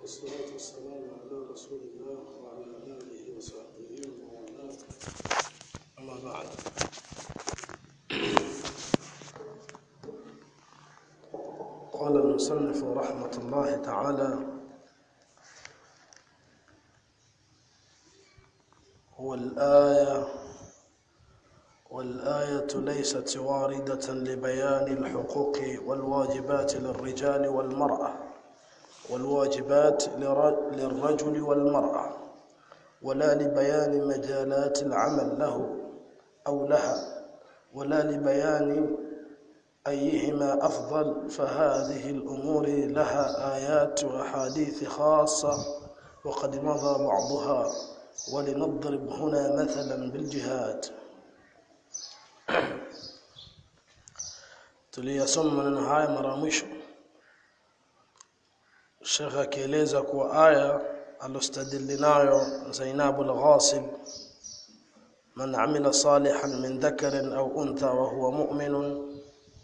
والصلاة والسلام على رسول الله وعلى آله وصحبه ومن والاه أما بعد قال المصنف رحمة الله تعالى هو الآية والآية ليست واردة لبيان الحقوق والواجبات للرجال والمرأة والواجبات لر- للرجل والمرأة ولا لبيان مجالات العمل له أو لها ولا لبيان أيهما أفضل فهذه الأمور لها آيات وأحاديث خاصة وقد مضى بعضها ولنضرب هنا مثلا بالجهاد tuliyasoma maneno haya mara ya mwisho Sheikh akieleza kuwa aya alostadili nayo Zainab al-Ghasil man amila salihan min dhakarin au untha wa huwa mu'minun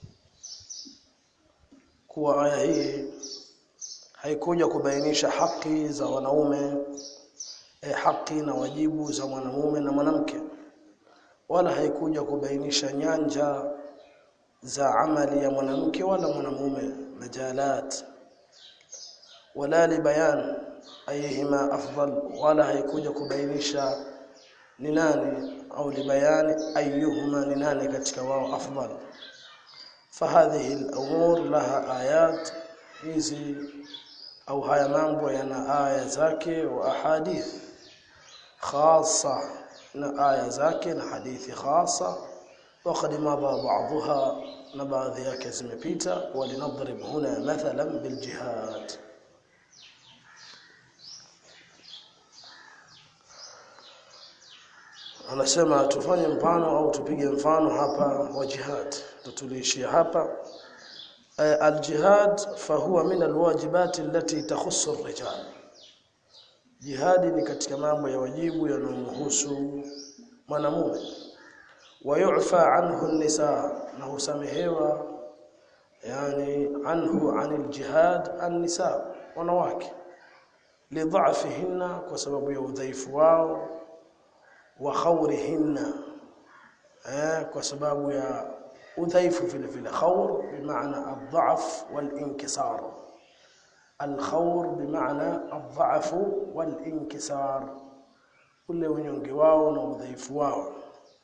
kuwa aya hii haikuja kubainisha haki za wanaume eh, haki na wajibu za mwanamume na mwanamke wala haikuja kubainisha nyanja za amali ya mwanamke wala mwanamume majalat wala libayan ayihima afdal wala haikuja kubainisha ni nani au libayani ayyuhuma ni nani katika wao afdal فهذه الأمور لها آيات hizi au haya mambo yana aya zake wa ahadith khasa na aya zake na hadithi khasa وقد مضى بعضها na baadhi yake zimepita walinadrib huna mathalan biljihad anasema tufanye mfano au tupige mfano hapa wa jihad tutuliishia hapa aljihad fahuwa min alwajibat allati takhussu ar-rijal jihadi ni katika mambo ya wajibu yanayomhusu mwanamume wayufa anhu an-nisa na husamehewa yani anhu anil jihad an-nisa wanawake lidha'fihinna kwa sababu ya udhaifu wao wa khawrihinna eh kwa sababu ya udhaifu vile vile khawr bimaana adhaf wal-inkisar al-khawr bimaana adhaf wal-inkisar ule unyonge wao na udhaifu wao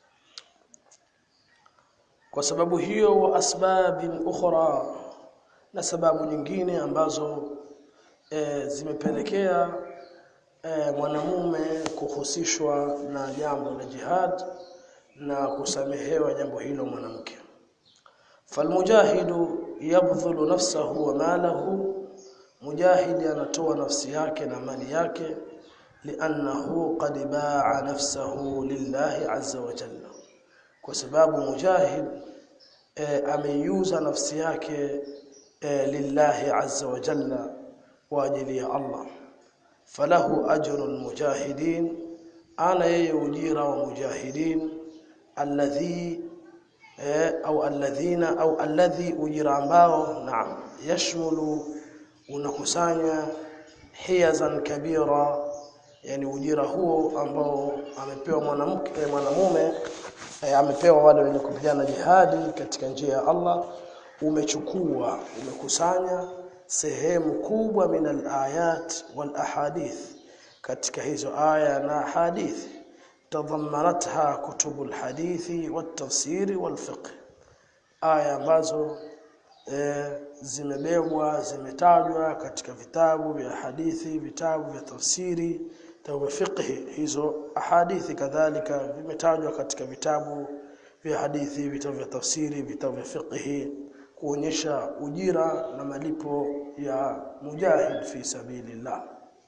kwa sababu hiyo wa asbabin ukhra na sababu nyingine ambazo e, zimepelekea e, mwanamume kuhusishwa na jambo la jihad na kusamehewa jambo hilo mwanamke falmujahidu yabdhulu nafsahu wa malahu mujahidi anatoa nafsi yake na mali yake li'annahu qad ba'a nafsahu lillahi azza wa jalla kwa sababu mujahid e, ameiuza nafsi yake e, lillahi azza wa jalla kwa ajili ya Allah falahu ajrul mujahidin ana yeye ujira wa mujahidin alladhi e, au alladhina au alladhi ujira ambao naam yashmulu unakusanya hiyazan kabira yani ujira huo ambao amepewa mwanamke mwanamume e, amepewa wale wenye kupigana jihadi katika njia ya Allah umechukua umekusanya sehemu kubwa min al-ayat wal ahadith katika hizo aya na hadith tadhammanatha kutubu al-hadithi wat-tafsiri wal-fiqh aya ambazo e, zimebebwa zimetajwa katika vitabu vya hadithi vitabu vya tafsiri vitabu vya fiqh hizo ahadithi kadhalika vimetajwa katika vitabu vya hadithi vitabu vya tafsiri vitabu vya fiqh kuonyesha ujira na malipo ya mujahid fi sabilillah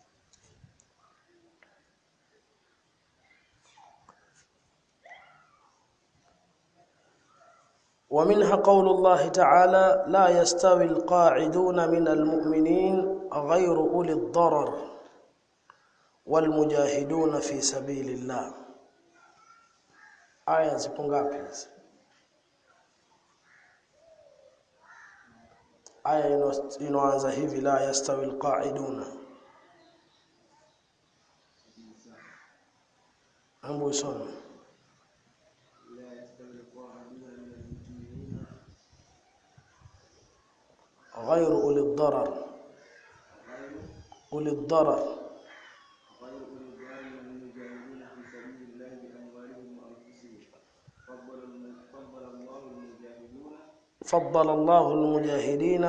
ومنها قول الله تعالى لا يستوي القاعدون من المؤمنين غير أولي الضرر والمجاهدون في سبيل الله aya zipo ngapi hizi aya ino- inoanza hivi la yastawi alqa'iduna hebu usome لا يستوي القاعدون من المؤمنين غير أولي الضرر غير أولي الضرر غير أولي الضرر من المجاهدين في سبيل الله بأموالهم وأنفسهم فضل الم- فضل الله المجاهدون فضل الله المجاهدين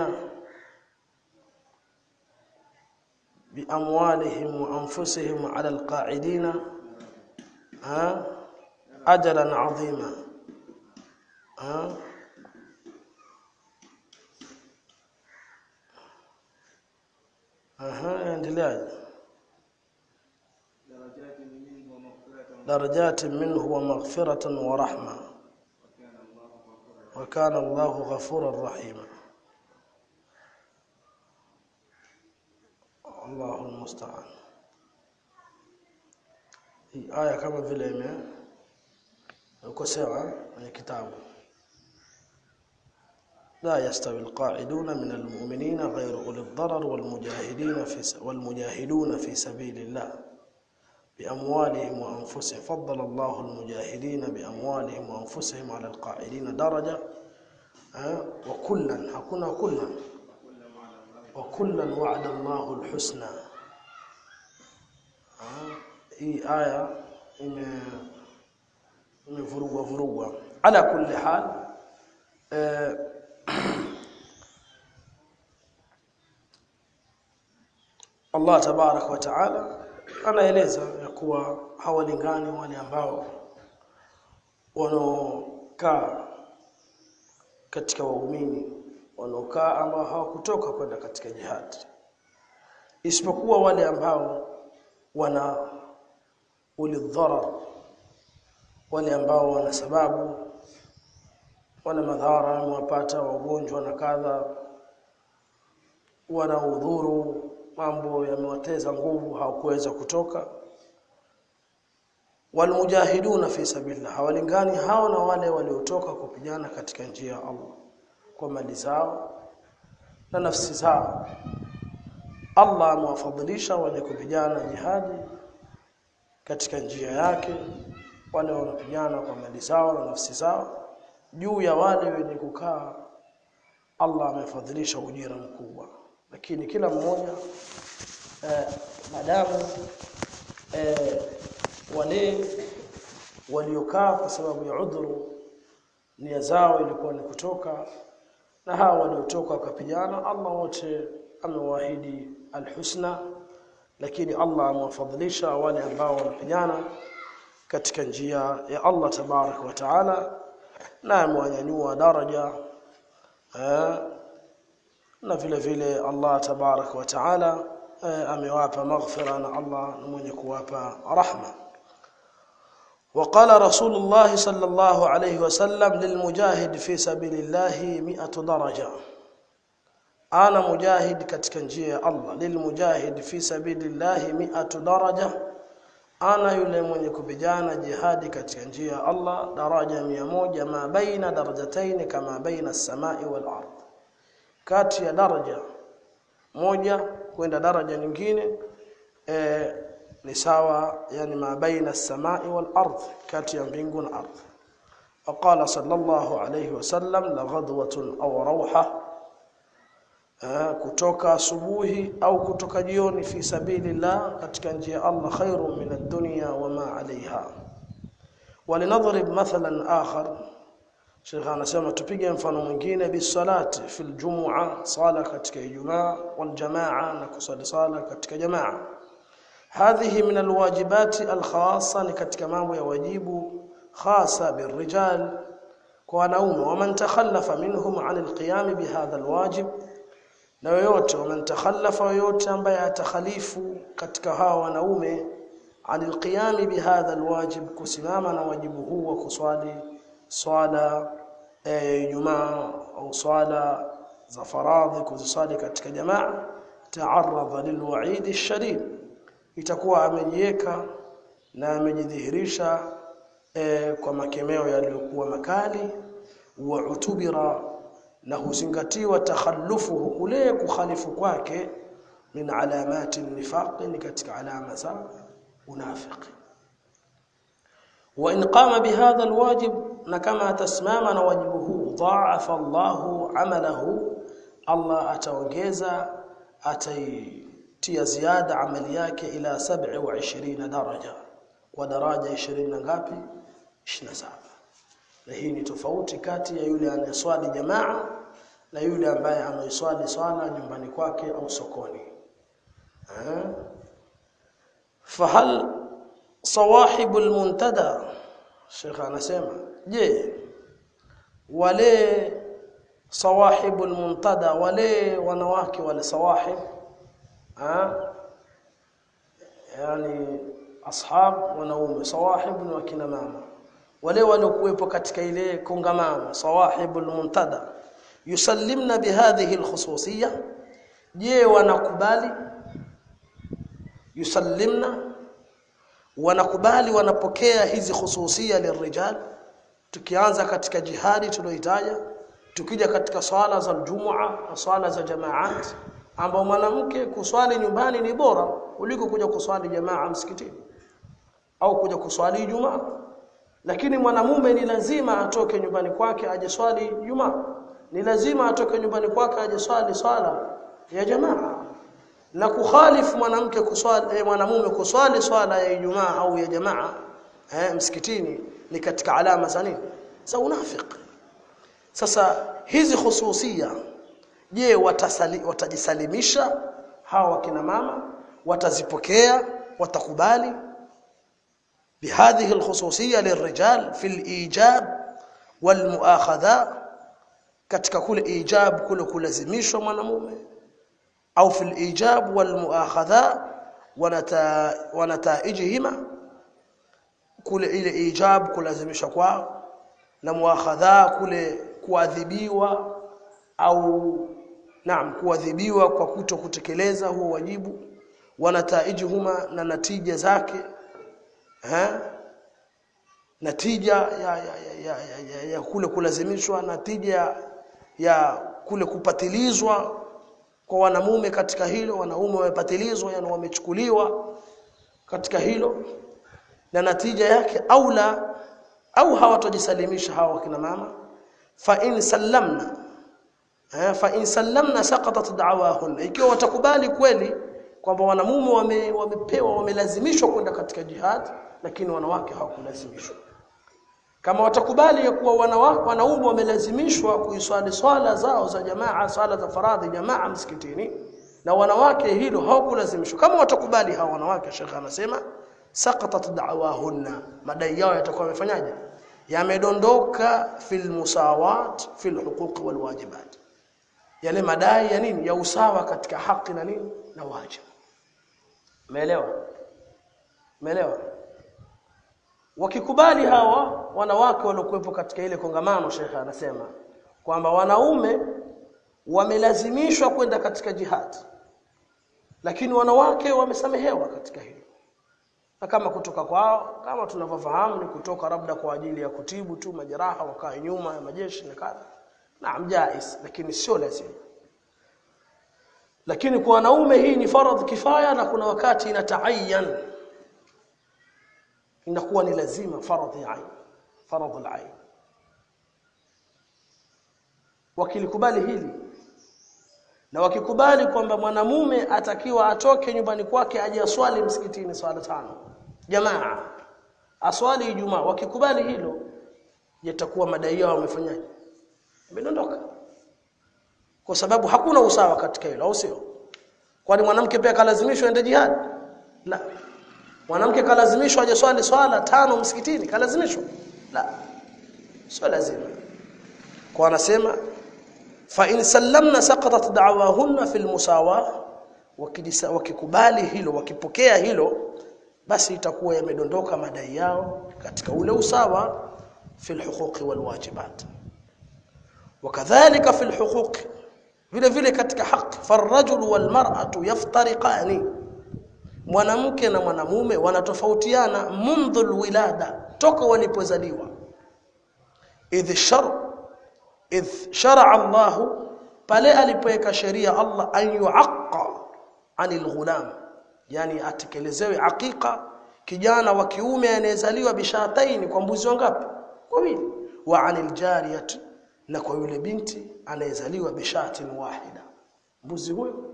بأموالهم وأنفسهم على القاعدين ها أجرا عظيما ها أها endeleaje درجات منه ومغفرة درجات منه ومغفرة ورحمة وكان الله غفورا وكان الله غفورا رحيما الله المستعان hii aya kama vile ime ukosewa kwenye kitabu لا يستوي القاعدون من المؤمنين غير أولي الضرر والمجاهدين في س- والمجاهدون في سبيل الله بأموالهم وأنفسهم فضل الله المجاهدين بأموالهم وأنفسهم على القاعدين درجة ها؟ وكلا hakuna كلا وكلا وعد الله الحسنى ها؟ hii aya ime imevurugwa vurugwa ala kulli hal eh, Allah tabarak wa taala anaeleza ya kuwa hawalingani wale ambao wanaokaa katika waumini wanaokaa ambao hawakutoka kwenda katika jihad isipokuwa wale ambao wana ulidharar wale ambao wana sababu wana madhara wamewapata wagonjwa na kadha wana udhuru mambo yamewateza nguvu hawakuweza kutoka walmujahiduna fi sabilillah hawalingani hao na wale waliotoka kupigana katika njia ya Allah kwa mali zao na nafsi zao Allah amewafadhilisha wenye kupigana jihadi katika njia yake wale wanapigana kwa mali zao na nafsi zao juu ya wale wenye kukaa Allah amefadhilisha ujira mkubwa lakini kila mmoja eh, madamu eh, wale waliokaa kwa sababu ya udhuru nia zao ilikuwa ni kutoka na hawa waliotoka wakapigana Allah wote amewaahidi alhusna lakini Allah amewafadhilisha wale ambao wanapigana katika njia ya Allah tabarak wa taala na amewanyanyua daraja eh, na vile vile Allah tabarak wa taala eh, amewapa maghfira na Allah ni mwenye kuwapa rahma وقال رسول الله صلى الله عليه وسلم للمجاهد في سبيل الله 100 درجه ana mujahid katika njia ya Allah lilmujahid fi sabilillahi mi'atu daraja ana yule mwenye kupigana jihadi katika njia ya Allah daraja mia moja ma baina darajataini kama baina as-samai wal ard kati ya daraja moja kwenda daraja nyingine e, ni sawa yani ma baina as-samai wal ard kati ya mbingu na ardhi وقال صلى الله عليه وسلم لغدوة أو روحة Eh, kutoka asubuhi au kutoka jioni fi sabilillah katika njia ya Allah khairu min ad-dunya wa ma 'alayha walinadhrib mathalan akhar Sheikh anasema tupige mfano mwingine bisalati fil jumu'a sala katika ijumaa wal jamaa na kusali sala katika jamaa hadhihi min alwajibati alkhassa ni katika mambo ya wajibu khasa birrijal kwa wanaume waman takhallafa minhum 'an alqiyam bihadha alwajib na yoyote waman takhallafa yoyote ambaye atakhalifu katika hawa wanaume anil qiyam bihadha alwajib kusimama na wajibu huu wa kuswali swala Ijumaa au swala za faradhi kuzisali katika jamaa ta'arradha lilwa'id ash-shadid itakuwa amejiweka na amejidhihirisha e, kwa makemeo yaliyokuwa makali wa utubira na huzingatiwa takhallufuhu kule kukhalifu kwake min alamati nifaq ni katika alama za unafiki wa in qama bihadha alwajib na kama atasimama na wajibu huu dha'afa Allahu amalahu Allah ataongeza ataitia ziada amali yake ila 27 daraja kwa daraja 20 na ngapi 27 na hii ni tofauti kati ya yule anayeswali jamaa na yule ambaye anaiswali swala nyumbani kwake au sokoni eh fahal sawahibu almuntada Sheikh anasema je wale sawahibu almuntada wale wanawake wale sawahib ha yani ashab wanaume sawahib ni wakina mama wale waliokuwepo katika ile kongamano sawahibu almuntada yusallimna bihadhihi alkhususiyya je wanakubali yusallimna wanakubali wanapokea hizi khususia lirijal tukianza katika jihadi tulioitaja tukija katika swala za Ijumaa na swala za jamaat ambao mwanamke kuswali nyumbani ni bora kuliko kuja kuswali jamaa msikitini au kuja kuswali Ijumaa lakini mwanamume ni lazima atoke nyumbani kwake aje swali Ijumaa ni lazima atoke nyumbani kwake aje swali swala ya jamaa na kukhalifu mwanamke kuswali eh, mwanamume kuswali swala ya Ijumaa au ya jamaa eh, msikitini ni katika alama za nini za unafiki sasa hizi khususia je watasali, watajisalimisha hawa wakina mama watazipokea watakubali بهذه الخصوصيه للرجال في الايجاب والمؤاخذه katika kule ijab kule kulazimishwa mwanamume au fil ijab wal muakhadha wanata wanataijihima kule ile ijab kulazimishwa kwao na muakhadha kule kuadhibiwa au naam kuadhibiwa kwa kuto kutekeleza huo wajibu wanataijihuma na natija zake ha? natija ya, ya, ya, ya, ya, ya kule kulazimishwa natija ya kule kupatilizwa kwa wanamume katika hilo wanaume wamepatilizwa yani wamechukuliwa katika hilo na natija yake au la au hawatojisalimisha hawa kina mama fa in sallamna eh, fa in sallamna saqatat da'wahun ikiwa watakubali kweli kwamba wanamume wame, wamepewa wamelazimishwa kwenda katika jihad lakini wanawake hawakulazimishwa kama watakubali ya kuwa wanawake wanaume wamelazimishwa kuiswali swala zao za jamaa swala za faradhi jamaa msikitini na wanawake hilo hawakulazimishwa kama watakubali hawa wanawake shekha anasema saqatat da'wahunna madai yao yatakuwa yamefanyaje yamedondoka fil musawat fil huquq wal wajibat yale madai ya nini ya usawa katika haki na nini na wajibu umeelewa umeelewa wakikubali hawa wanawake waliokuwepo katika ile kongamano shekha anasema kwamba wanaume wamelazimishwa kwenda katika jihad lakini wanawake wamesamehewa katika hilo na kama kutoka kwao kama tunavyofahamu ni kutoka labda kwa ajili ya kutibu tu majeraha wakae nyuma ya majeshi na kadha naam jais lakini sio lazima lakini kwa wanaume hii ni faradhi kifaya na kuna wakati inataayan inakuwa ni lazima faradhi ain faradhi al-ain wakilikubali hili na wakikubali kwamba mwanamume atakiwa atoke nyumbani kwake aje aswali msikitini swala tano jamaa aswali ijumaa wakikubali hilo yatakuwa madai yao wamefanyaje imedondoka kwa sababu hakuna usawa katika hilo au sio kwani mwanamke pia kalazimishwa ende jihad la mwanamke kalazimishwa aje swali swala tano msikitini kalazimishwa la sio lazima kwa anasema fa in sallamna saqatat da'wahunna fil musawa wakikubali hilo wakipokea hilo basi itakuwa yamedondoka madai yao katika ule usawa fil huquqi wal wajibat wakadhalika fil huquqi vile vile katika haki farajulu wal mar'atu yaftariqani mwanamke na mwanamume wanatofautiana mundhul wilada toka walipozaliwa idh shar idh shar'a Allah pale alipoweka sheria Allah an yu'aqqa anil ghulam yani atekelezewe aqiqa kijana wa kiume anayezaliwa bishataini kwa mbuzi wangapi wawili wa anil jariyati na kwa yule binti anayezaliwa bishatin wahida mbuzi huyo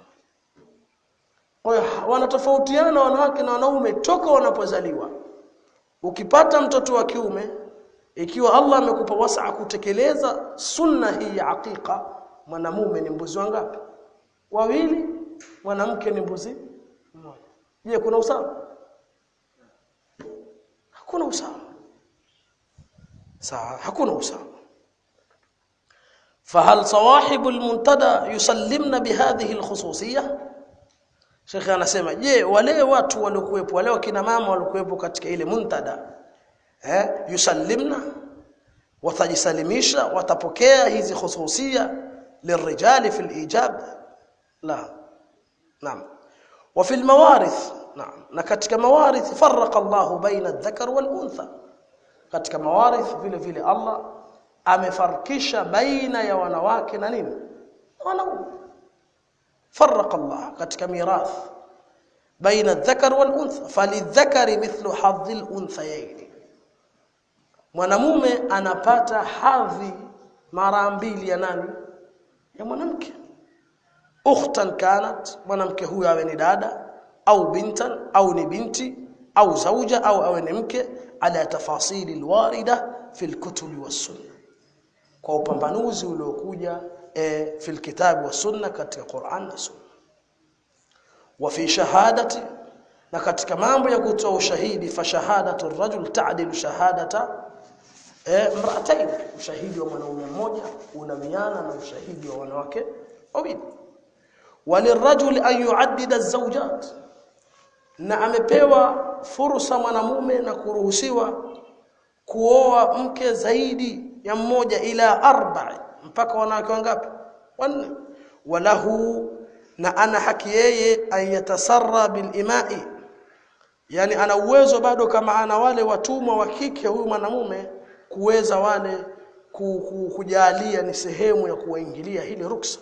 kwa hiyo wanatofautiana wanawake na wanaume toka wanapozaliwa ukipata mtoto wa kiume ikiwa Allah amekupa wasaa kutekeleza sunna hii ya aqiqa mwanamume ni mbuzi wangapi wawili mwanamke ni mbuzi mmoja je kuna usawa hakuna usawa sawa hakuna usawa فهل صواحب المنتدى يسلمن بهذه الخصوصيه Sheikh anasema je wale watu waliokuwepo wale wakina mama waliokuwepo katika ile muntada eh yusallimna watajisalimisha watapokea hizi khususia lirijali fi alijab la naam wa fi almawarith naam na katika mawarith farraqa Allah baina adh-dhakar wal untha katika mawarith vile vile Allah amefarkisha baina ya wanawake na nini wanaume فرق الله katika mirath baina adh-dhakar wal untha falidhakari mithlu hadhi al-unthayayn mwanamume anapata hadhi mara mbili ya nani ya mwanamke ukhtan kanat mwanamke huyo awe ni dada au bintan au ni binti au zauja au awe ni mke ala tafasili alwarida fi alkutubi was-sunnah kwa upambanuzi uliokuja e, fi alkitabi was-sunnah katika Qur'an na Sunna wa fi shahadati na katika mambo ya kutoa ushahidi fa shahadatu ar-rajul ta'dilu shahadata eh mra'atayn ushahidi wa mwanaume mmoja unamiana na ushahidi wa wanawake wawili walirajul an yu'addida az-zawjat na amepewa fursa mwanamume na kuruhusiwa kuoa mke zaidi ya mmoja ila arba'i mpaka wanawake wangapi wanne walahu na ana haki yeye ayatasarra bil imai yani ana uwezo bado kama ana wale watumwa wa kike huyu mwanamume kuweza wale ku, ku, kujalia ni sehemu ya kuwaingilia hili ruksa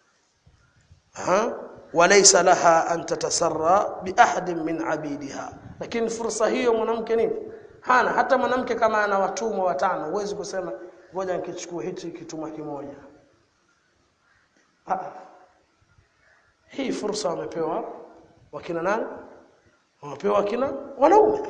ha walaysa laha an tatasarra bi ahadin min abidiha lakini fursa hiyo mwanamke nini hana hata mwanamke kama ana watumwa watano huwezi kusema ngoja nikichukue hichi kitumwa kimoja ha. hii fursa wamepewa wakina nani wamepewa wakina wanaume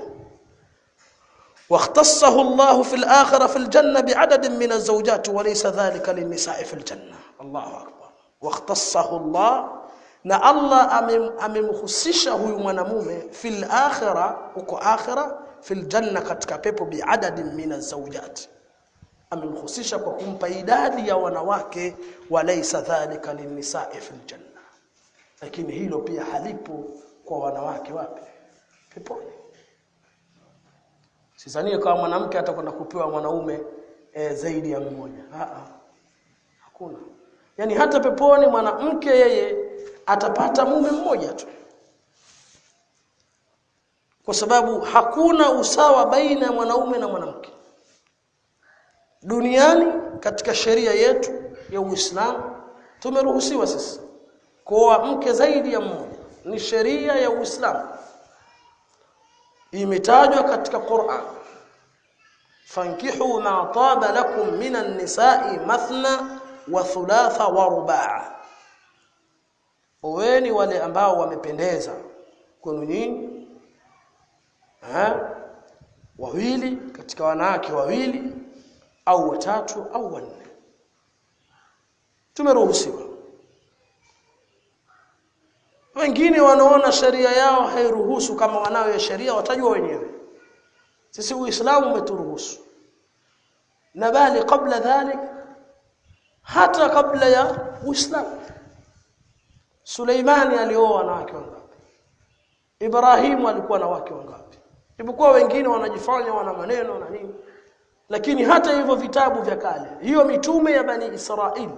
واختصه الله في الآخرة في الجنة بعدد من الزوجات وليس ذلك للنساء في الجنة الله أكبر واختصه الله na Allah amemhusisha huyu mwanamume fil akhira huko akhira fil janna katika pepo biadadin min azawjat amemhusisha kwa kumpa idadi ya wanawake walaysa dhalika linnisa'i fil janna lakini hilo pia halipo kwa wanawake wapi peponi Sidhani kama mwanamke atakwenda kupewa mwanaume e, zaidi ya mmoja. Aa. Hakuna. Yaani hata peponi mwanamke yeye atapata mume mmoja tu. Kwa sababu hakuna usawa baina ya mwanaume na mwanamke. Duniani katika sheria yetu ya Uislamu tumeruhusiwa sisi kuoa mke zaidi ya mmoja. Ni sheria ya Uislamu imetajwa katika Qur'an fankihu ma taba lakum minan nisa'i mathna wa thulatha wa rubaa oweni wale ambao wamependeza kwenu nyinyi eh wawili katika wanawake wawili au watatu au wanne tumeruhusiwa wengine wanaona sheria yao hairuhusu kama wanayo ya sheria watajua wenyewe sisi uislamu umeturuhusu na bali kabla dhalik hata kabla ya uislamu Suleimani alioa wanawake wangapi Ibrahimu alikuwa na wake wangapi Ibukuwa wengine wanajifanya wana maneno na nini lakini hata hivyo vitabu vya kale hiyo mitume ya bani Israeli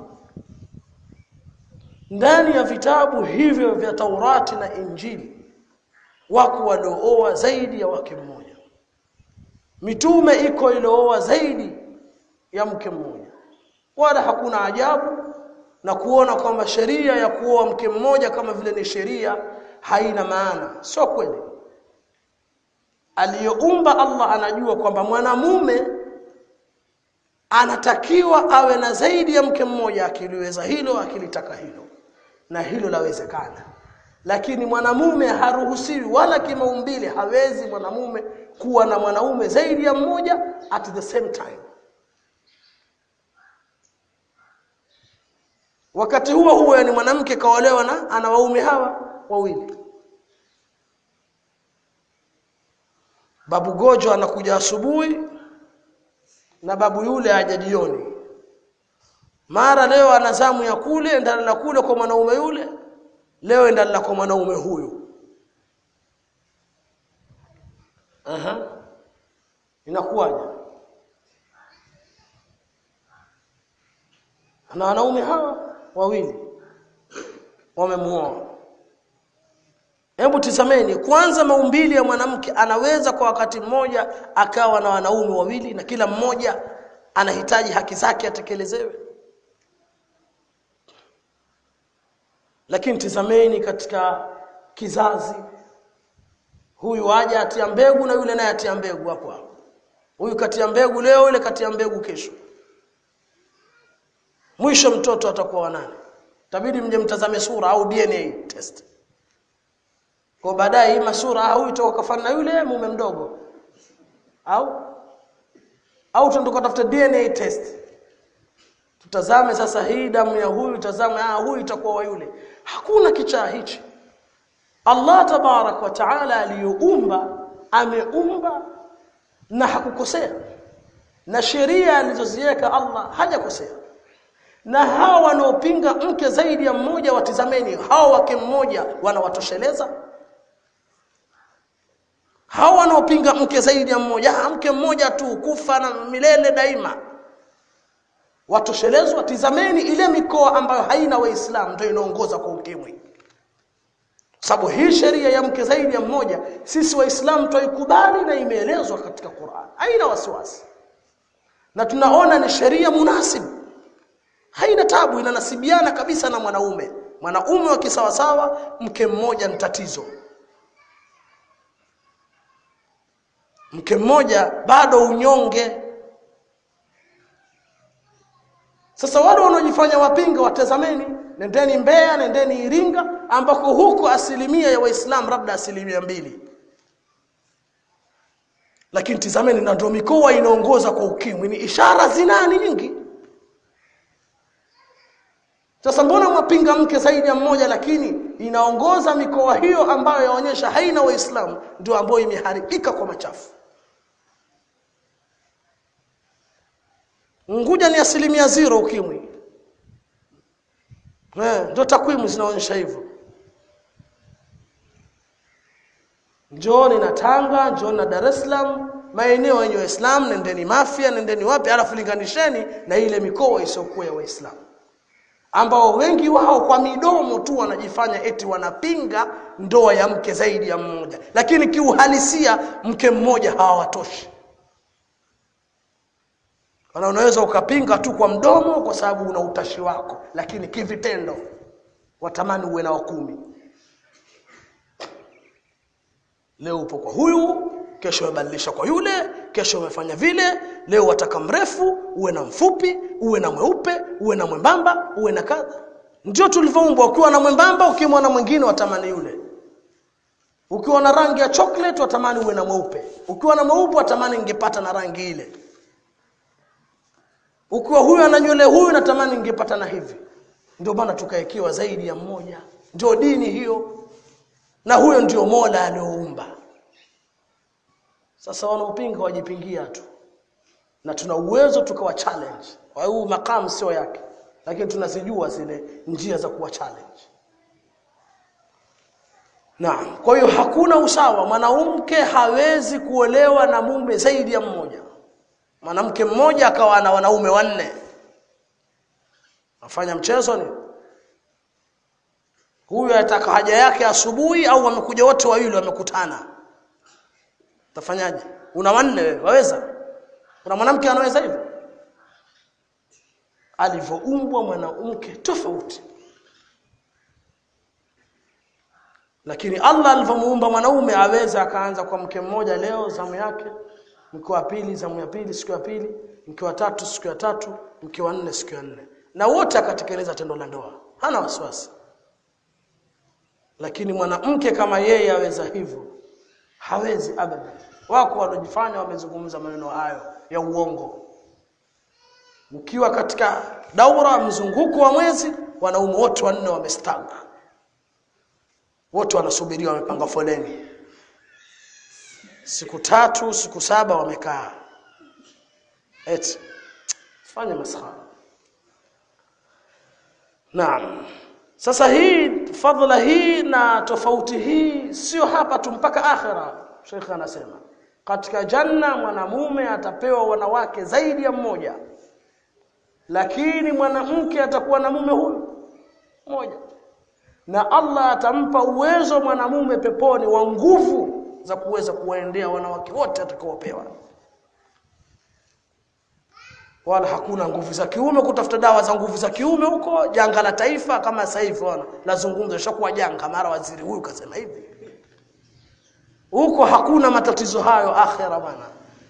ndani ya vitabu hivyo vya Taurati na Injili wako waliooa zaidi ya wake mmoja mitume iko ilooa zaidi ya mke mmoja wala hakuna ajabu na kuona kwamba sheria ya kuoa mke mmoja kama vile ni sheria haina maana sio kweli aliyoumba Allah anajua kwamba mwanamume anatakiwa awe na zaidi ya mke mmoja akiliweza hilo akilitaka hilo na hilo lawezekana lakini mwanamume haruhusiwi wala kimaumbile hawezi mwanamume kuwa na mwanaume zaidi ya mmoja at the same time wakati huo huo ni mwanamke kaolewa na ana waume hawa wawili babu gojo anakuja asubuhi na babu yule aja jioni mara leo ana zamu ya kule ndalala kule kwa mwanaume yule leo ndalala kwa mwanaume huyu aha inakuwaje na wanaume hawa wawili wamemuoa hebu tizameni kwanza maumbili ya mwanamke anaweza kwa wakati mmoja akawa na wanaume wawili na kila mmoja anahitaji haki zake atekelezewe lakini tizameni katika kizazi huyu aja atia mbegu na yule naye atia mbegu hapo hapo huyu katia mbegu leo yule katia mbegu kesho mwisho mtoto atakuwa wa nani tabidi mje mtazame sura au DNA test kwa baadaye hii masura au itoka kafana na yule mume mdogo au au tunataka tafuta DNA test tutazame sasa hii damu ya huyu tazame ah huyu itakuwa wa yule hakuna kichaa hichi Allah tabarak wa taala aliyoumba ameumba na hakukosea na sheria alizoziweka Allah hajakosea na hawa wanaopinga mke zaidi ya mmoja watizameni hawa wake mmoja wanawatosheleza hawa wanaopinga mke zaidi ya mmoja mke mmoja tu kufa na milele daima watoshelezwa tizameni ile mikoa ambayo haina waislamu ndio inaongoza kwa ukimwi sababu hii sheria ya mke zaidi ya mmoja sisi waislamu twaikubali na imeelezwa katika Qur'an haina wasiwasi na tunaona ni sheria munasibu haina tabu inanasibiana kabisa na mwanaume mwanaume wa kisawasawa mke mmoja ni tatizo mke mmoja bado unyonge sasa wale wanaojifanya wapinga watazameni nendeni Mbeya nendeni Iringa ambako huko asilimia ya waislamu labda asilimia mbili lakini tizameni na ndio mikoa inaongoza kwa ukimwi ni ishara zinani nyingi sasa mbona mwapinga mke zaidi ya mmoja lakini inaongoza mikoa hiyo ambayo yaonyesha haina waislamu ndio ambayo imeharibika kwa machafu Unguja ni asilimia zero ukimwi. Eh, ndio takwimu zinaonyesha hivyo. Njooni na Tanga, njooni na Dar es Salaam, maeneo yenye Waislamu, nendeni Mafia, nendeni wapi, alafu linganisheni na ile mikoa isiyokuwa ya Waislamu. Ambao wengi wao kwa midomo tu wanajifanya eti wanapinga ndoa ya mke zaidi ya mmoja, lakini kiuhalisia mke mmoja hawatoshi. Kana unaweza ukapinga tu kwa mdomo kwa sababu una utashi wako, lakini kivitendo watamani uwe na kumi. Leo upo kwa huyu, kesho umebadilisha kwa yule, kesho umefanya vile, leo wataka mrefu, uwe na mfupi, uwe na mweupe, uwe na mwembamba, uwe na kadha. Ndio tulivyoumbwa, ukiwa na mwembamba, ukimwona mwingine watamani yule. Ukiwa na rangi ya chocolate watamani uwe na mweupe. Ukiwa na mweupe watamani ingepata na rangi ile ukiwa huyu ana nywele huyu natamani ningepata na hivi ndio maana tukaekiwa zaidi ya mmoja ndio dini hiyo na huyo ndio Mola alioumba sasa wanaopinga wajipingia tu na tuna uwezo tukawa challenge kwa hiyo makamu sio yake lakini tunazijua zile njia za kuwa challenge Naam kwa hiyo hakuna usawa mwanamke hawezi kuolewa na mume zaidi ya mmoja mwanamke mmoja akawa na wanaume wanne afanya mchezo ni huyu ataka haja yake asubuhi au wamekuja wote wawili wamekutana utafanyaje una wanne wewe waweza kuna mwanamke anaweza hivyo alivyoumbwa mwanamke tofauti lakini Allah alivyomuumba mwanaume aweza akaanza kwa mke mmoja leo zamu yake mke wa pili zamu ya pili siku ya pili mke wa tatu siku ya tatu mke wa nne siku ya nne na wote akatekeleza tendo la ndoa hana wasiwasi lakini mwanamke kama yeye aweza hivyo hawezi abada wako waliojifanya wamezungumza maneno hayo ya uongo ukiwa katika daura mzunguko wa mwezi wanaume wote wanne wamestaga wote wanasubiria wamepanga foleni siku tatu siku saba wamekaa eti fanya maskhara naam sasa hii fadhila hii na tofauti hii sio hapa tu mpaka akhira Sheikh anasema katika janna mwanamume atapewa wanawake zaidi ya mmoja lakini mwanamke atakuwa na mume huyu mmoja na Allah atampa uwezo mwanamume peponi wa nguvu za kuweza kuwaendea wanawake wote atakaopewa wala hakuna nguvu za kiume kutafuta dawa za nguvu za kiume huko janga la taifa kama sasa hivi wana lazungumza shakuwa janga mara waziri huyu kasema hivi huko hakuna matatizo hayo akhera bwana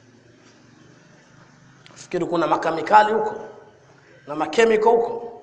fikiri kuna makamikali huko na makemiko huko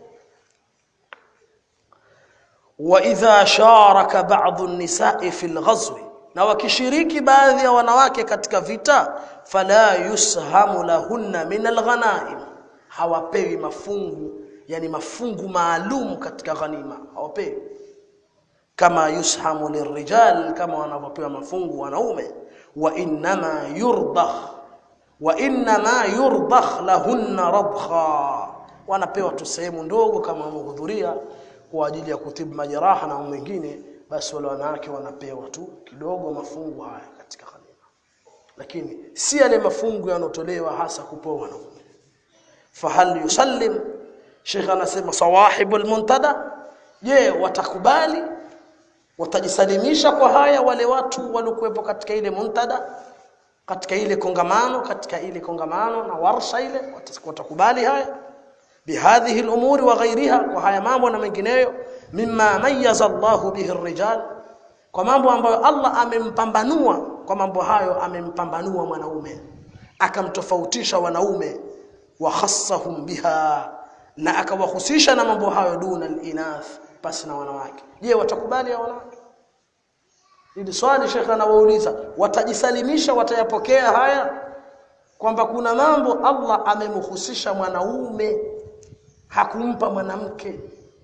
wa idha sharaka ba'd an-nisa'i fil ghazwi na wakishiriki baadhi ya wanawake katika vita fala yushamu lahunna min alghanaim hawapewi mafungu yani mafungu maalum katika ghanima hawapewi kama yushamu lirrijal kama wanavyopewa mafungu wanaume wa inma yurdakh wa inma yurdakh lahunna radkha wanapewa tu sehemu ndogo kama wamehudhuria kwa ajili ya kutibu majeraha na mwingine basi wale wanawake wanapewa tu kidogo mafungu haya katika ghanima lakini si yale mafungu yanotolewa hasa kupewa wanaume fahal yusallim Sheikh anasema sawahibul muntada je watakubali watajisalimisha kwa haya wale watu waliokuwepo katika ile muntada katika ile kongamano katika ile kongamano na warsha ile watakubali haya bihadhihi al-umuri wa ghayriha kwa haya mambo na mengineyo mimma mayyaza Allah bihi ar-rijal kwa mambo ambayo Allah amempambanua kwa mambo hayo amempambanua mwanaume akamtofautisha wanaume wa khassahum biha na akawahusisha na mambo hayo duna al-inath basi na wanawake je watakubali ya wanawake ili swali shekha anawauliza watajisalimisha watayapokea haya kwamba kuna mambo Allah amemhusisha mwanaume hakumpa mwanamke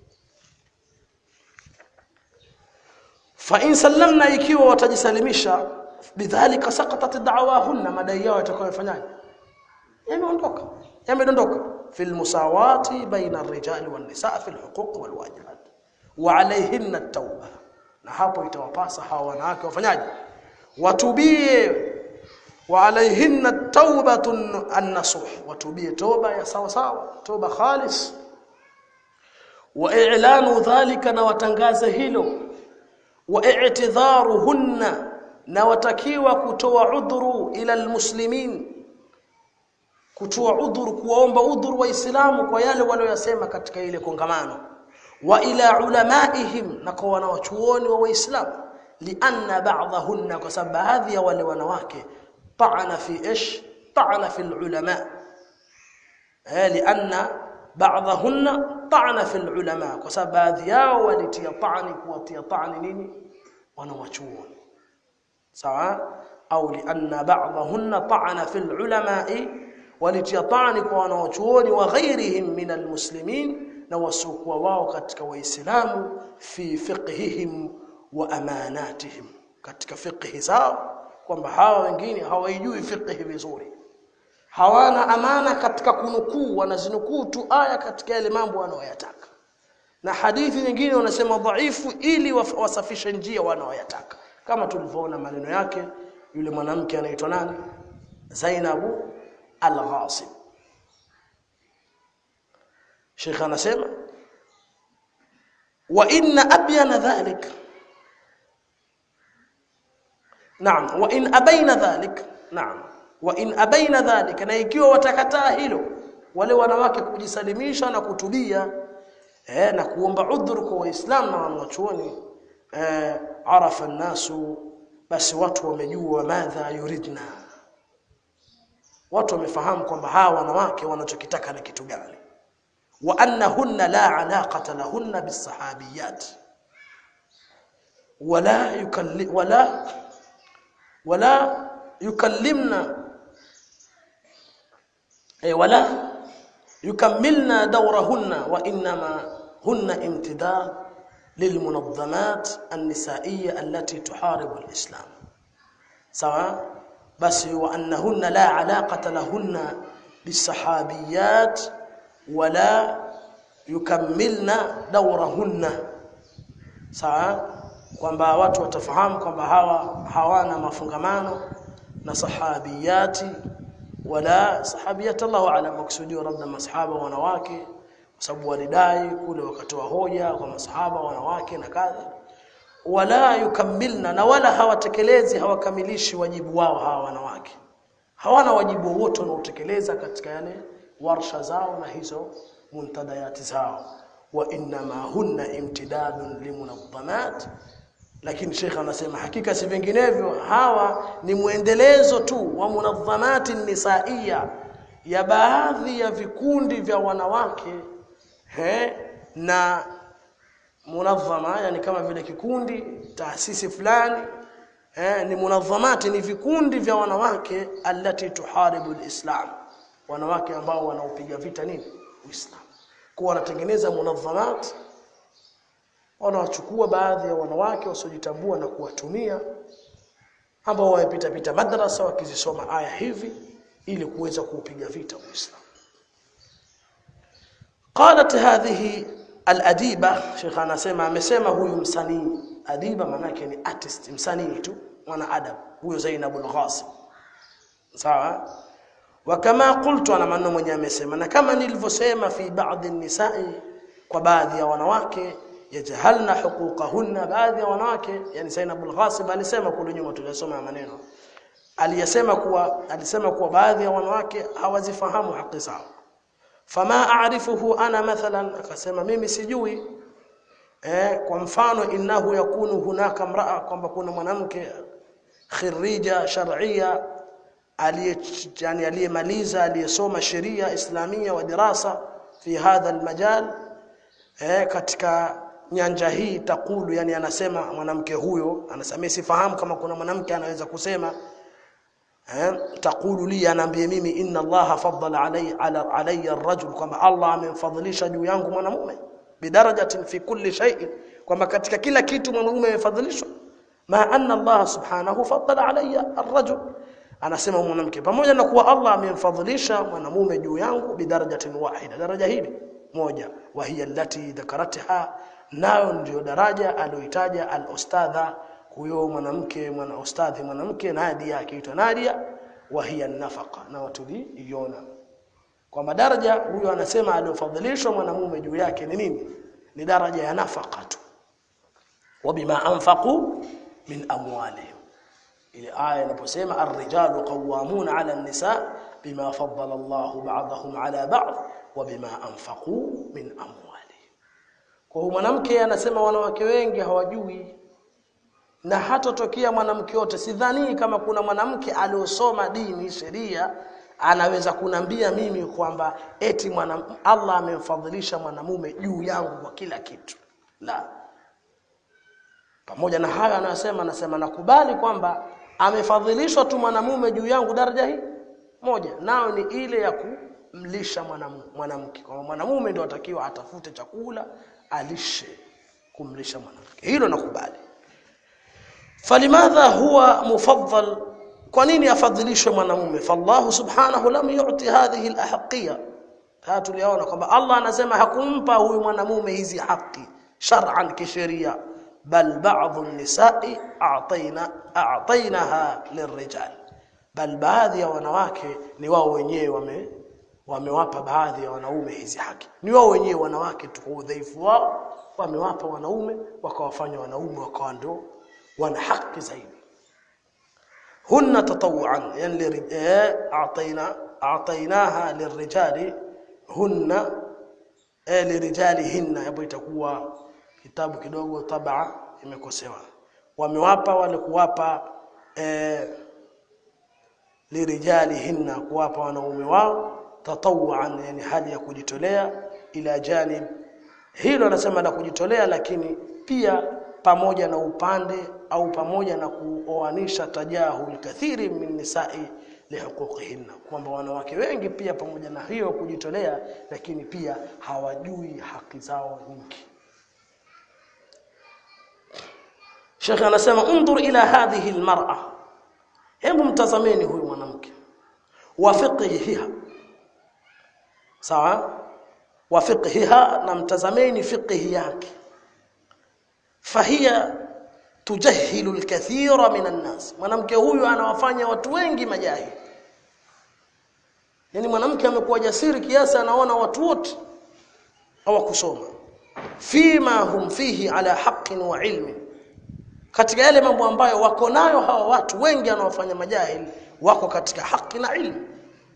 fa in sallamna ikiwa watajisalimisha bidhalika saqatat da'wahunna madai yao yatakayofanyaje yameondoka yamedondoka fil musawati baina ar-rijali wan nisaa fil huquq wal wajibat wa alayhinna at-tauba na hapo itawapasa hawa wanawake wafanyaje watubie wa alayhinna taubatun an-nasuh watubie toba ya sawa sawa toba khalis wa i'lanu dhalika na watangaze hilo wa i'tidharuhunna na watakiwa kutoa udhuru ila almuslimin kutoa udhuru kuwaomba udhuru waislamu kwa yale waliyosema katika ile kongamano wa ila ulamaihim na kwa wanawachuoni wa waislamu lianna ba'dahunna kwa sababu baadhi ya wale wanawake طعن في ايش طعن في العلماء لان بعضهن طعن في العلماء kwa sababu baadhi yao walitia طعن kuwatia طعن nini wanawachuoni sawa au lianna ba'dahunna طعن في العلماء walitia طعن kwa wanawachuoni wa ghairihim min almuslimin na wasiokuwa wao katika waislamu fi fiqhihim wa amanatihim katika fiqhi zao kwamba hawa wengine hawaijui fiqh vizuri hawana amana katika kunukuu wanazinukuu tu aya katika yale mambo wanaoyataka na hadithi nyingine wanasema dhaifu ili wasafishe njia wanaoyataka kama tulivyoona maneno yake yule mwanamke anaitwa nani Zainabu al-Ghasib Sheikh anasema wa inna abyana dhalika Naam, wa in abaina dhalik. Naam. Wa in abaina dhalik, na ikiwa watakataa hilo, wale wanawake kujisalimisha na kutubia eh, na kuomba udhuru kwa Waislamu na wanachuoni eh, arafa nasu basi watu wamejua madha yuridna watu wamefahamu kwamba hawa wanawake wanachokitaka ni kitu gani wa annahunna la alaqata lahunna bisahabiyat wala yukalli wala wala yukallimna eh, wala yukammilna dawrahunna wa inma hunna imtidad للمنظمات النسائية التي تحارب الإسلام سواء بس وأنهن لا علاقة لهن بالصحابيات ولا يكملن دورهن sawa kwamba watu watafahamu kwamba hawa hawana mafungamano na sahabiyati wala sahabiyat Allahu ala maksudio labda masahaba wanawake kwa sababu walidai kule wakatoa hoja kwa masahaba wanawake na kadha wala yukammilna na wala hawatekelezi hawakamilishi wajibu wao hawa wanawake hawana wajibu wote wanaotekeleza katika yale warsha zao na hizo muntadayati zao wa inma hunna imtidadun limunadhamat lakini Sheikh anasema hakika si vinginevyo hawa ni muendelezo tu wa munadhamati nisaiya ya baadhi ya vikundi vya wanawake he, na munadhama yani kama vile kikundi taasisi fulani eh, ni munadhamati ni vikundi vya wanawake allati tuharibu alislam wanawake ambao wanaopiga vita nini uislamu kwa wanatengeneza munadhamat wanawachukua baadhi ya wanawake wasiojitambua na kuwatumia ambao wamepita pita madrasa wakizisoma aya hivi ili kuweza kuupiga vita uislamu qalat hadhihi al-adiba Sheikh anasema amesema huyu msanii adiba manake ni artist msanii tu mwana adab huyo Zainab al-Ghasim sawa wa kama qultu ana maneno mwenye amesema na kama nilivyosema fi baadhi nisai kwa baadhi ya wanawake yajhalna huquqahunna baadhi ya wanawake yani Zainab al-Ghasim alisema kule nyuma tulisoma maneno aliyesema kuwa alisema kuwa baadhi ya wanawake hawazifahamu haki zao fama a'rifuhu ana mathalan akasema mimi sijui eh kwa mfano innahu yakunu hunaka mraa kwamba kuna mwanamke khirija shar'ia aliye yani aliyemaliza aliyesoma sheria islamia wa dirasa fi hadha almajal eh katika nyanja hii takulu yani anasema mwanamke huyo anasema sifahamu kama kuna mwanamke anaweza kusema eh takulu li anaambia mimi inna Allah faddala alayya ala alayya ar-rajul kwamba Allah amemfadhilisha juu yangu mwanamume bidarajatin fi kulli shay'in kwamba katika kila kitu mwanamume amefadhilishwa ma anna Allah subhanahu faddala alayya ar-rajul anasema mwanamke pamoja na kuwa Allah amemfadhilisha mwanamume juu yangu bidarajatin wahida daraja hili moja wa hiya allati dhakarataha nayo ndio daraja aliyoitaja al-ustadha huyo mwanamke mwana ustadhi mwanamke Nadia akiitwa Nadia wa hiya nafaqa na watuliiona kwamba daraja huyo anasema aliyofadhilishwa mwanamume juu yake ni nini ni daraja ya nafaka tu wabima anfaqu min amwalihim ile aya inaposema ar-rijalu qawwamuna 'ala an-nisa bima faddala Allahu ba'dahum 'ala ba'd wa bima anfaqu min amwalihim kwa hiyo mwanamke anasema wanawake wengi hawajui na hatotokea mwanamke yote sidhani kama kuna mwanamke aliosoma dini sheria anaweza kunambia mimi kwamba eti mwana Allah amemfadhilisha mwanamume juu yangu kwa kila kitu la pamoja na hayo anasema anasema nakubali kwamba amefadhilishwa tu mwanamume juu yangu daraja hii moja nao ni ile ya kumlisha mwanamke kwa mwanamume ndio atakiwa atafute chakula alishe kumlisha mwanamke hilo nakubali فلماذا هو مفضل kwa nini afadhilishwe mwanamume fallahu subhanahu lam yu'ti hadhihi alahqiyya haya tuliona kwamba Allah anasema hakumpa huyu mwanamume hizi haki shar'an kisheria bal ba'd an-nisa'i a'tayna a'taynaha lirrijal bal baadhi ya wanawake ni wao wenyewe wame wamewapa baadhi ya wanaume hizi haki ni wao wenyewe wanawake tu udhaifu wao wamewapa wanaume wakawafanya wanaume wakawa ndio wana haki zaidi hunna tatawuan yani a'tayna a'taynaha lirrijali hunna lirijalihinna hapo itakuwa kitabu kidogo tabaa imekosewa wamewapa wale kuwapa eh, lirijalihinna kuwapa wanaume wao tatawuan yani hali ya kujitolea ila janib hilo anasema la kujitolea lakini pia pamoja na upande au pamoja na kuoanisha tajahul kathiri min nisai lihuquqihinna kwamba wanawake wengi pia pamoja na hiyo kujitolea lakini pia hawajui haki zao nyingi Sheikh anasema undur ila hadhihi almar'a hebu mtazameni huyu mwanamke wa fiqhiha sawa wa fiqhiha na mtazameni fiqhi yake fahiya tujahilu alkathira min annas mwanamke huyu anawafanya watu wengi majahili yani mwanamke amekuwa jasiri kiasi anaona watu wote hawakusoma fima hum fihi ala haqqin wa ilmin katika yale mambo ambayo wako nayo hawa watu wengi anaofanya majahili wako katika haki na ilmu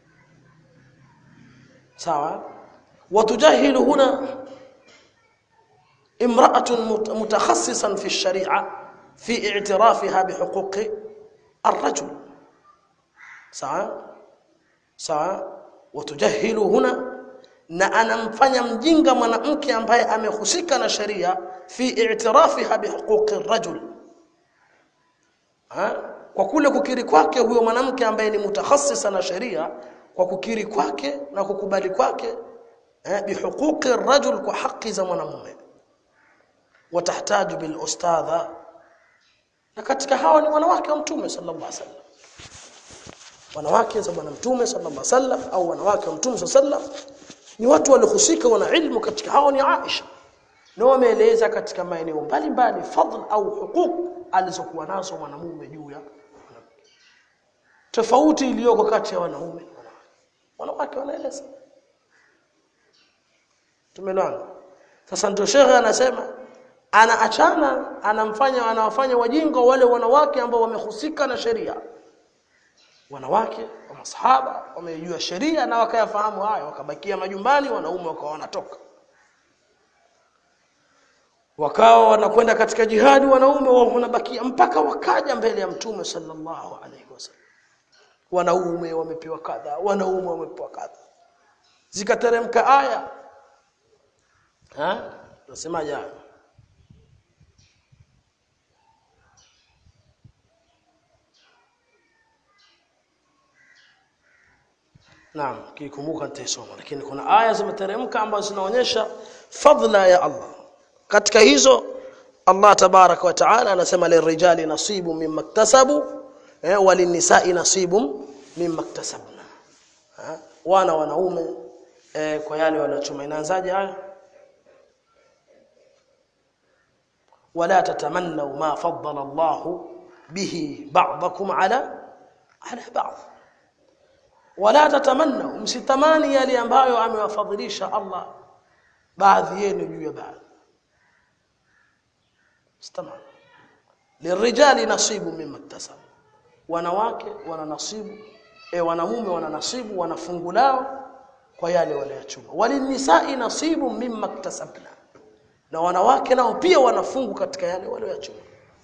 sawa watujahilu huna imra'atun mutakhassisan fi ash-shari'a fi i'tirafiha bihuquqi ar-rajul sawa sawa watujahilu huna na anamfanya mjinga mwanamke ambaye amehusika na sheria fi i'tirafiha bihuquqi ar-rajul ha? kwa kule kukiri kwake huyo mwanamke ambaye ni mutakhassisa na sheria kwa kukiri kwake na kukubali kwake eh, bihuquqi rajul kwa haki za mwanamume watahtaju bil ustadha na katika hao ni wanawake wa mtume sallallahu alaihi wasallam wanawake za bwana mtume sallallahu alaihi wasallam au wanawake wa mtume sallallahu alaihi wasallam ni watu waliohusika wana ilmu katika hao ni Aisha na wameeleza katika maeneo mbalimbali fadl au huquq alizokuwa nazo mwanamume juu ya tofauti iliyoko kati ya wanaume wanawake wanaeleza tumeelewana sasa ndio shekhe anasema anaachana anamfanya anawafanya wajinga wale wanawake ambao wamehusika na sheria wanawake wa masahaba wamejua sheria na wakayafahamu hayo wakabakia majumbani wanaume wakawa wanatoka wakawa wanakwenda katika jihadi wanaume wao wanabakia mpaka wakaja mbele ya mtume sallallahu alaihi wasallam wanaume wamepewa kadha wanaume wamepewa kadha zikateremka aya ha nasemaje aya Naam, kikumbuka nitaisoma lakini kuna aya zimeteremka ambazo zinaonyesha fadla ya Allah. Katika hizo Allah tabaraka wa taala anasema lirijali nasibu mimma iktasabu eh, walinisai nasibu mimma iktasabna. Eh, wana wanaume eh, kwa yale waliochuma inaanzaje aya? ولا تتمنوا ما فضل الله به بعضكم على على بعض wala tatamannu msitamani yale ambayo amewafadhilisha Allah baadhi yenu juu ya baadhi msitamani lirijali nasibu mimma iktasabu wanawake wana nasibu e wanamume wana nasibu wana fungu lao kwa yale waliyachuma walinisai nasibu mimma iktasabna na wanawake nao pia wanafungu katika yale waliyachuma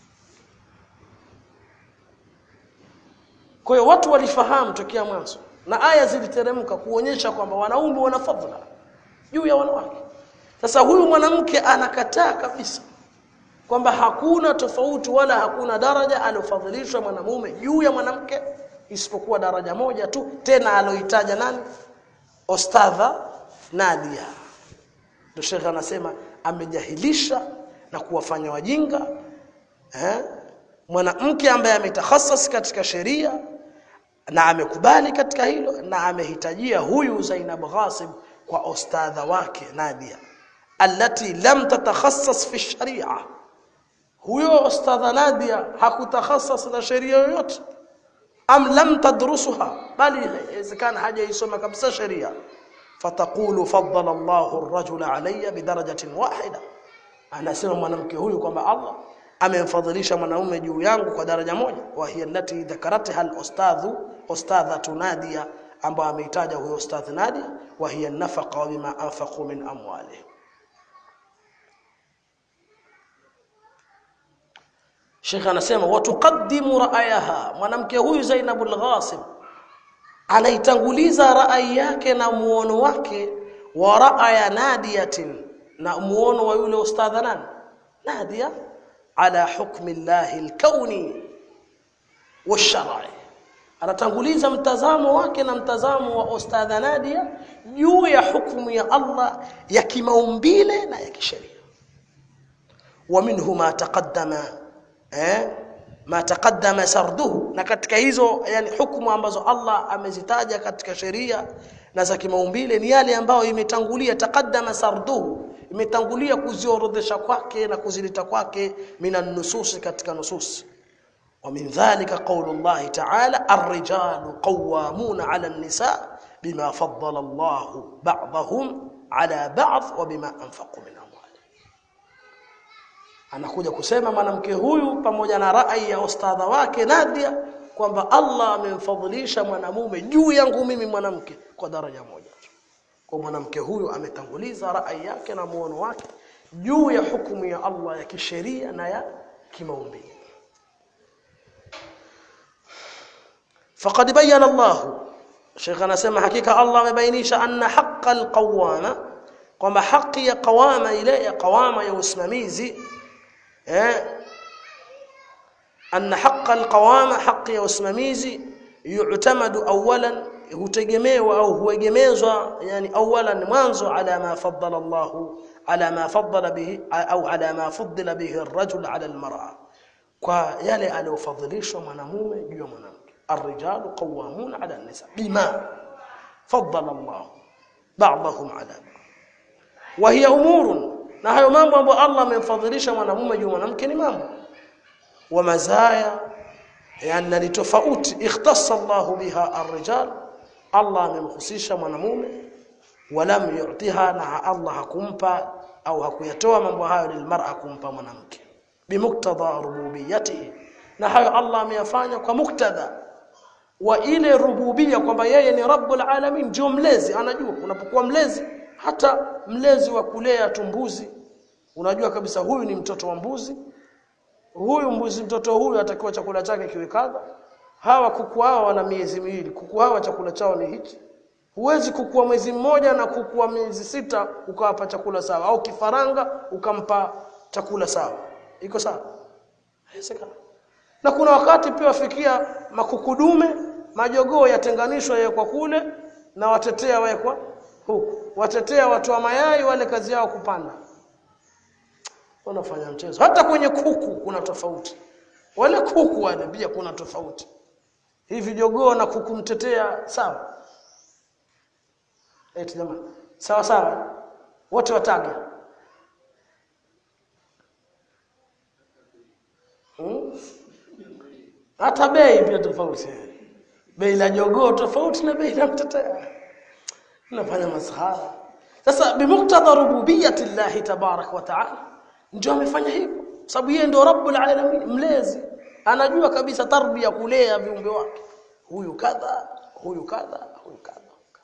kwa hiyo watu walifahamu tokea mwanzo na aya ziliteremka kuonyesha kwamba wanaume wana fadhila juu ya wanawake sasa huyu mwanamke anakataa kabisa kwamba hakuna tofauti wala hakuna daraja alofadhilishwa mwanamume juu ya mwanamke isipokuwa daraja moja tu tena aloitaja nani ostadha Nadia ndio shekhe anasema amejahilisha na kuwafanya wajinga eh mwanamke ambaye ametahasas katika sheria na amekubali katika hilo na amehitajia huyu Zainab Ghasib kwa ostadha wake Nadia allati lam tatakhassas fi sharia huyo ostadha Nadia hakutakhassas na sheria yoyote am lam tadrusuha bali inawezekana hajaisoma kabisa sheria fataqulu faddala Allahu ar-rajula alayya bidarajatin wahida anasema mwanamke huyu kwamba Allah amemfadhilisha mwanaume juu yangu kwa daraja moja wa hiya allati dhakaratha al-ustadhu ustadhatu Nadia ambaye ameitaja huyo ustadh Nadia wa hiya nafaqa wa bima anfaqu min amwalihim Sheikh anasema watuqaddimu ra'ayaha mwanamke huyu Zainabul Ghasim anaitanguliza rai yake na muono wake wa ra'aya nadiyatin na muono wa yule ustadha nani nadia ala hukmi Allah al-kauni wash-shar'i anatanguliza mtazamo wake na mtazamo wa ustadha Nadia juu ya hukumu ya Allah ya kimaumbile na ya kisheria wa minhu ma taqaddama eh ma taqaddama sarduhu na katika hizo yani hukumu ambazo Allah amezitaja katika sheria na za kimaumbile ni yale ambayo imetangulia taqaddama sarduhu imetangulia kuziorodhesha kwake na kuzileta kwake minan nusus katika nusus ومن ذلك قول الله تعالى الرجال قوامون على النساء بما فضل الله بعضهم على بعض وبما انفقوا من اموالهم anakuja kusema mwanamke huyu pamoja na rai ya ustadha wake Nadia kwamba Allah amemfadhilisha mwanamume juu yangu mimi mwanamke kwa daraja moja kwa mwanamke huyu ametanguliza rai yake na muono wake juu ya hukumu ya Allah ya kisheria na ya kimaumbile فقد بين الله شيخ anasema hakika Allah amebainisha anna haqqa alqawama kwamba haki ya qawama ile ya qawama ya usimamizi eh anna haqqa alqawama haki ya usimamizi yu'tamadu awalan hutegemewa au huegemezwa yani awalan mwanzo ala ma faddala Allah ala ma faddala bihi au ala ma faddala bihi ar-rajul ala al-mar'a kwa yale aliyofadhilishwa mwanamume juu ya mwanamke الرجال قوامون على النساء بما فضل الله بعضهم على بعض وهي امور na hayo mambo ambayo Allah amemfadhilisha mwanamume juu mwanamke ni mambo wa mazaya yani ni tofauti ikhtassa Allah biha ar-rijal Allah amemhusisha mwanamume walam yu'tiha na Allah hakumpa au hakuyatoa mambo hayo lilmar'a kumpa mwanamke bimuktadha rububiyyatihi na hayo Allah ameyafanya kwa muktadha wa ile rububia kwamba yeye ni rabbul alamin ndio mlezi anajua unapokuwa mlezi hata mlezi wa kulea tumbuzi unajua kabisa huyu ni mtoto wa mbuzi huyu mbuzi mtoto huyu atakiwa chakula chake kiwe kadha hawa kuku hawa wana miezi miwili kuku hawa chakula chao ni hiki huwezi kukua mwezi mmoja na kukua miezi sita ukawapa chakula sawa au kifaranga ukampa chakula sawa iko sawa haiwezekani na kuna wakati pia wafikia makukudume majogoo yatenganishwa yawekwa kule na watetea wawekwa huku watetea watu wa mayai wale kazi yao kupanda wanafanya mchezo hata kwenye kuku kuna tofauti wale kuku wale pia kuna tofauti hivi jogoo na kuku mtetea sawa eti jamani sawa sawa wote wataga hmm? hata bei pia tofauti bei la jogoo tofauti na bei la mtetea nafanya masahara sasa bimuktadha rububiyyati llahi tabarak wa taala ndio amefanya hivyo sababu yeye ndio rabbul alamin mlezi anajua kabisa tarbia kulea viumbe wake huyu kadha huyu kadha huyu kadha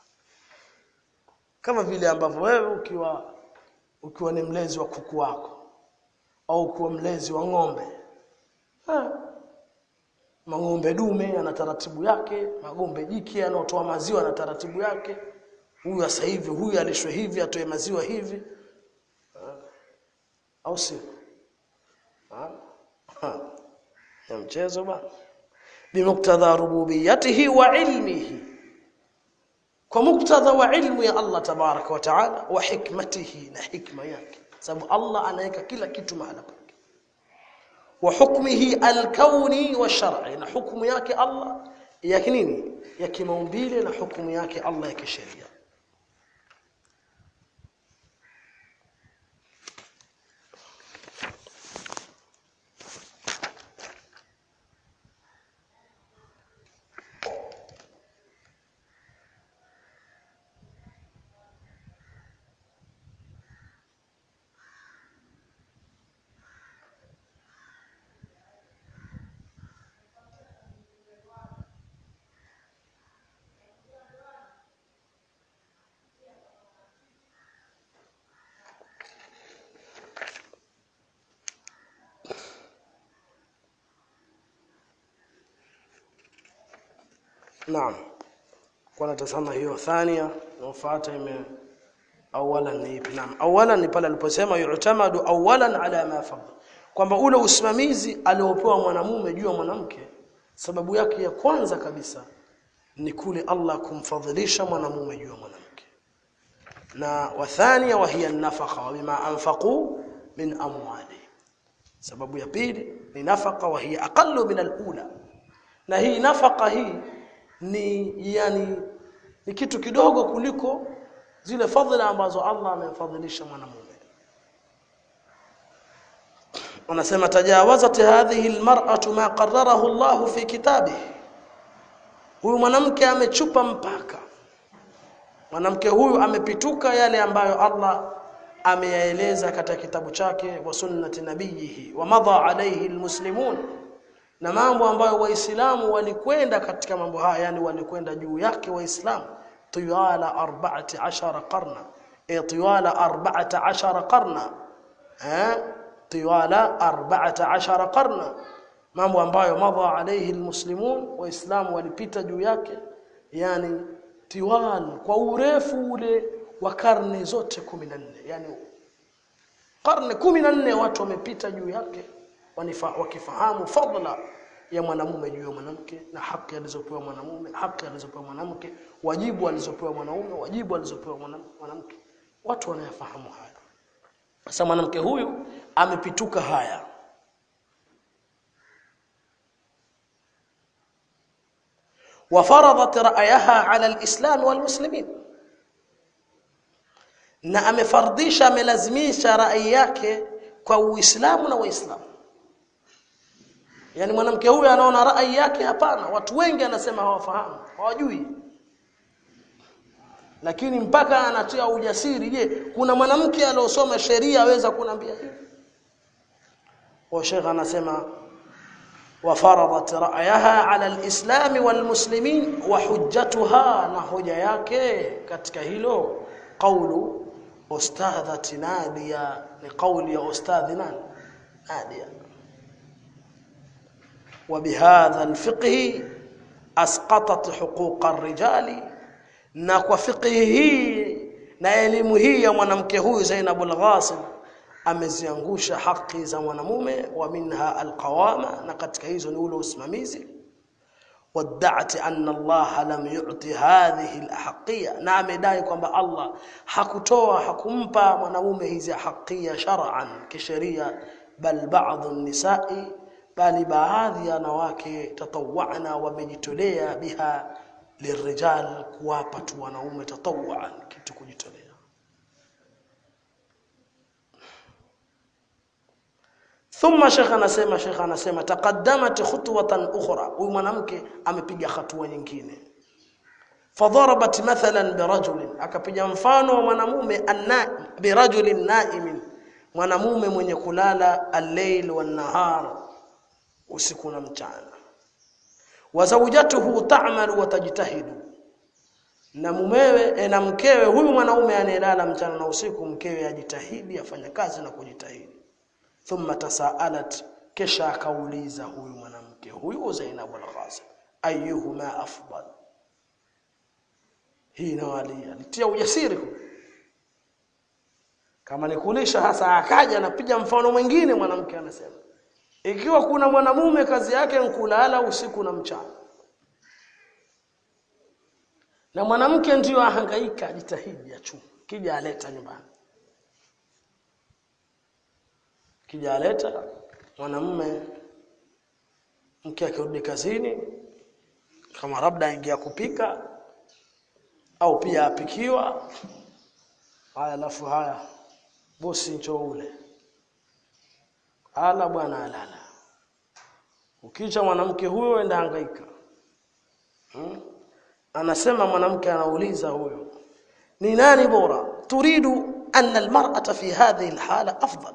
kama vile ambavyo wewe ukiwa ukiwa ni mlezi wa kuku wako au ukiwa mlezi wa ng'ombe ha mang'ombe dume ana taratibu yake magombe jike anaotoa maziwa na taratibu yake huyu sasa hivi huyu alishwe hivi atoe maziwa hivi au si ya mchezo bana bimuktadha rububiyyatihi wa ilmihi kwa muktadha wa ilmu ya Allah tabaraka wa taala wa hikmatihi na hikma yake sababu Allah anaweka kila kitu mahala pake wa hukmihi alkauni wa shar'i na hukumu yake Allah ya nini ya kimaumbile na hukumu yake Allah ya kisheria naam kwa natazama hiyo thania nafuata ime awalan ni ipi naam awalan ni pale aliposema yu'tamadu awalan ala ma fadl kwamba ule usimamizi aliopewa mwanamume juu ya mwanamke sababu yake ya kwanza kabisa ni kule Allah kumfadhilisha mwanamume juu ya mwanamke na wathania wa hiya nafaka wa bima anfaqu min amwali sababu ya pili ni nafaka wa hiya aqallu min alula na hii nafaka hii ni yani ni kitu kidogo kuliko zile fadhila ambazo Allah amemfadhilisha mwanamume wanasema tajawazat hadhihi almar'atu ma qarrarahu Allah fi kitabihi huyu mwanamke amechupa mpaka mwanamke huyu amepituka yale ambayo Allah ameyaeleza katika kitabu chake wa sunnati nabiyihi wa madha alayhi almuslimun na mambo ambayo waislamu walikwenda katika mambo haya yani walikwenda juu yake waislamu tiwala 14 qarna e tiwala 14 qarna eh tiwala 14 qarna mambo ambayo madha alayhi almuslimun waislamu walipita juu yake yani tiwal kwa urefu ule wa karne zote 14 yani karne 14 watu wamepita juu yake wakifahamu fadla ya mwanamume juu ya mwanamke na haki alizopewa mwanamume haki alizopewa mwanamke wajibu alizopewa mwanaume wajibu alizopewa mwanamke watu wanayafahamu haya sasa mwanamke huyu amepituka haya وفرضت رأيها على الإسلام والمسلمين na amefardisha amelazimisha rai yake kwa Uislamu na Waislamu yani mwanamke huyu anaona rai yake hapana watu wengi anasema hawafahamu hawajui lakini mpaka anatia ujasiri je kuna mwanamke aliyosoma sheria aweza kunambia hivi wa Sheikh anasema وفرضت رأيها على الإسلام والمسلمين وحجتها نهجة yake katika hilo قول أستاذة نادية لقول يا أستاذ نادية وبهذا الفقه أسقطت حقوق الرجال na kwa fiqhi hii na elimu hii ya mwanamke huyu Zainab al-Ghasim ameziangusha haki za mwanamume wa minha alqawama na katika hizo ni ule usimamizi wad'ati anna Allah lam yu'ti hadhihi alahqiya na amedai kwamba Allah hakutoa hakumpa mwanamume hizi haqiya shar'an kisheria bal ba'd an-nisa'i bali baadhi ya wanawake tatawana wamejitolea biha lirijal kuwapa tu wanaume tatawwan kitu kujitolea thumma shekha anasema shekha anasema taqaddamat khutwatan ukhra huyu mwanamke amepiga hatua nyingine fadharabat mathalan birajulin akapiga mfano wa mwanamume anna birajulin naimin mwanamume mwenye kulala al-layl wan-nahar usiku na mchana wa zawjatuhu ta'malu wa tajtahidu na mumewe na mkewe huyu mwanaume anayelala mchana na usiku mkewe ajitahidi afanya kazi na kujitahidi thumma tasaalat kisha akauliza huyu mwanamke huyu Zainab al-Ghasim ayyuhuma afdal hii nawalia alitia ujasiri huyu kama nikulisha hasa akaja anapiga mfano mwingine mwanamke anasema ikiwa kuna mwanamume kazi yake nkulala usiku na mchana na mwanamke ndiyo ahangaika ajitahidi achume kija aleta nyumbani kija aleta mwanamume mke akirudi kazini kama labda aingia kupika au pia apikiwa haya alafu haya bosi njoo ule ala bwana alala ukicha mwanamke huyo enda hangaika hmm? anasema mwanamke anauliza huyo ni nani bora turidu anna almar'ata fi hadhihi alhala afdal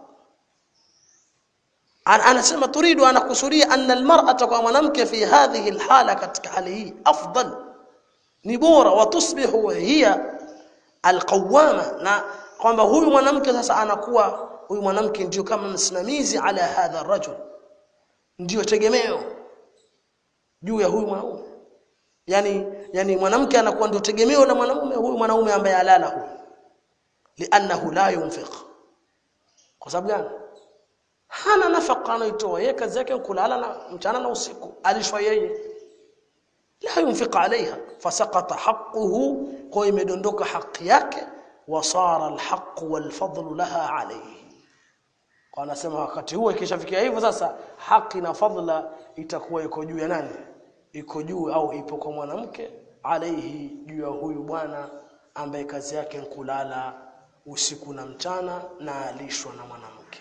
anasema turidu anakusudia anna almar'ata kwa mwanamke fi hadhihi alhala katika hali hii afdal ni bora watusbihu hiya alqawama na kwamba huyu mwanamke sasa anakuwa huyu mwanamke ndio kama msimamizi ala hadha rajul ndio tegemeo juu ya huyu mwanaume yani yani mwanamke anakuwa ndio tegemeo la mwanamume huyu mwanaume ambaye alala huyu li'annahu la yunfiq kwa sababu gani hana nafaka anaitoa yeye kazi yake kulala na mchana na usiku alishwa yeye la yunfiq alaiha fasaqata haqquhu kwa imedondoka haki yake wasara alhaq walfadl laha alayhi kwa anasema wakati huo ikishafikia hivyo sasa haki na fadla itakuwa iko juu ya nani iko juu au ipo kwa mwanamke alaihi juu ya huyu bwana ambaye kazi yake kulala usiku na mchana na alishwa na mwanamke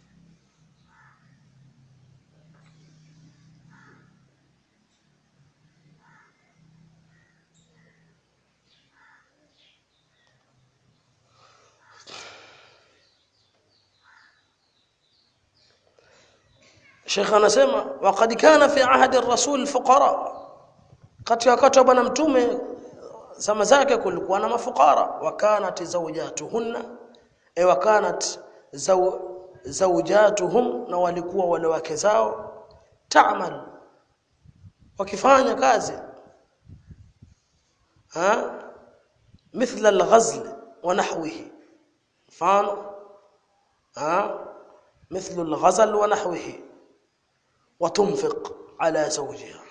Sheikh anasema waqad kana fi ahdi ar-rasul fuqara kati wakati wa bwana mtume zama zake kulikuwa na mafukara wakanat zawjatuhunna e wakanat zaw, zawjatuhum na walikuwa wale wake zao ta'mal wakifanya kazi ha مثل الغزل ونحوه مفهوم ها مثل الغزل ونحوه وتنفق على زوجها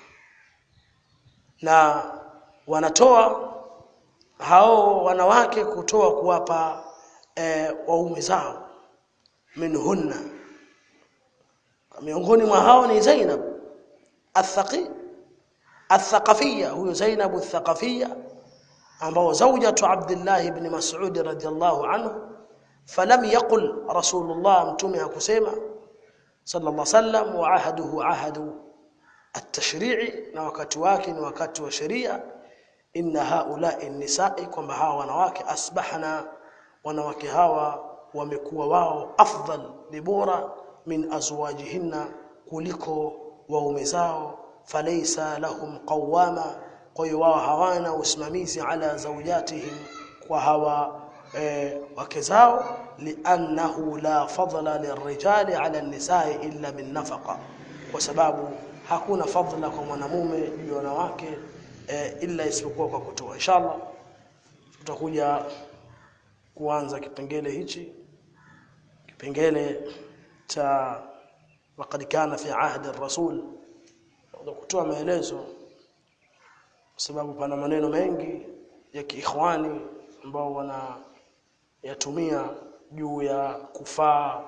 na wanatoa hao wanawake kutoa kuwapa e, waume zao minhunna miongoni mwa hao ni Zainab athaqi athaqafiyya huyo Zainab athaqafiyya ambao zawjatu Abdullah ibn Mas'ud radhiyallahu anhu falam yaqul rasulullah mtume hakusema sallallahu alaihi wasallam wa ahaduhu ahadu at-tashri'i na wakati wake ni wakati wa sheria inna haula'i nisa'i kwamba hawa wanawake asbahna wanawake hawa wamekuwa wao afdal ni bora min azwajihinna kuliko waume zao falaysa lahum qawama kwa hiyo wao hawana usimamizi ala zawjatihim kwa hawa e, wake zao li'annahu la fadla lirrijali ala an-nisa'i illa min nafaqa kwa sababu hakuna fadla kwa mwanamume juu ya wanawake e, ila isipokuwa kwa kutoa inshallah tutakuja kuanza kipengele hichi kipengele cha waqad kana fi ahdi ar-rasul kutoa maelezo kwa sababu pana maneno mengi ya kiikhwani ambao wana yatumia juu ya kufaa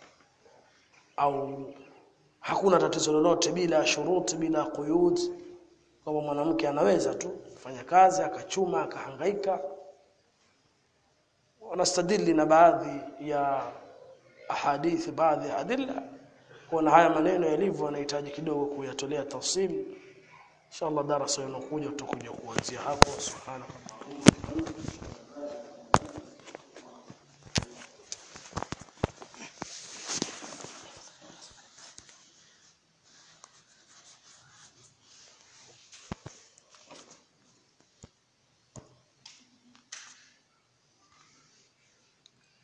au hakuna tatizo lolote bila shuruti bila quyud kama mwanamke anaweza tu kufanya kazi akachuma akahangaika wanastadili na baadhi ya ahadithi baadhi ya adilla kuna haya maneno yalivyo yanahitaji kidogo kuyatolea tafsiri inshallah darasa inakuja tutakuja kuanzia hapo subhanallah